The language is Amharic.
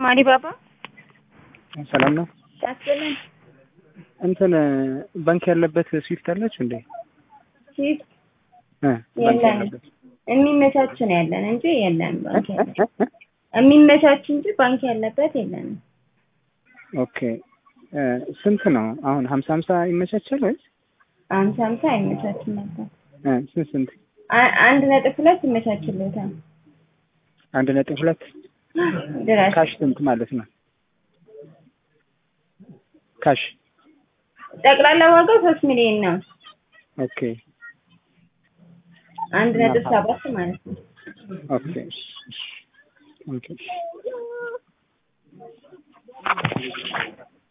ማሪ ባባ ሰላም ነው። ያስብልን እንትን ባንክ ያለበት ስዊፍት አላችሁ እንዴ? ሲት እ ባንክ የለንም። ያለበት የሚመቻች ነው ያለን እንጂ የለንም። ባንክ ያለበት የሚመቻች እንጂ ባንክ ያለበት የለንም። ኦኬ እ ስንት ነው አሁን? ሀምሳ ሀምሳ ይመቻቻል ወይስ አምሳ አምሳ አይመቻችም ነበር። እ ስንት ስንት? አ- አንድ ነጥብ ሁለት ይመቻችልታል አንድ ነጥብ ሁለት ድረስ ካሽ ስንት ማለት ነው? ካሽ ጠቅላላ ዋጋው ሶስት ሚሊዮን ነው። ኦኬ አንድ ነጥብ ሰባት ማለት ነው። ኦኬ ኦኬ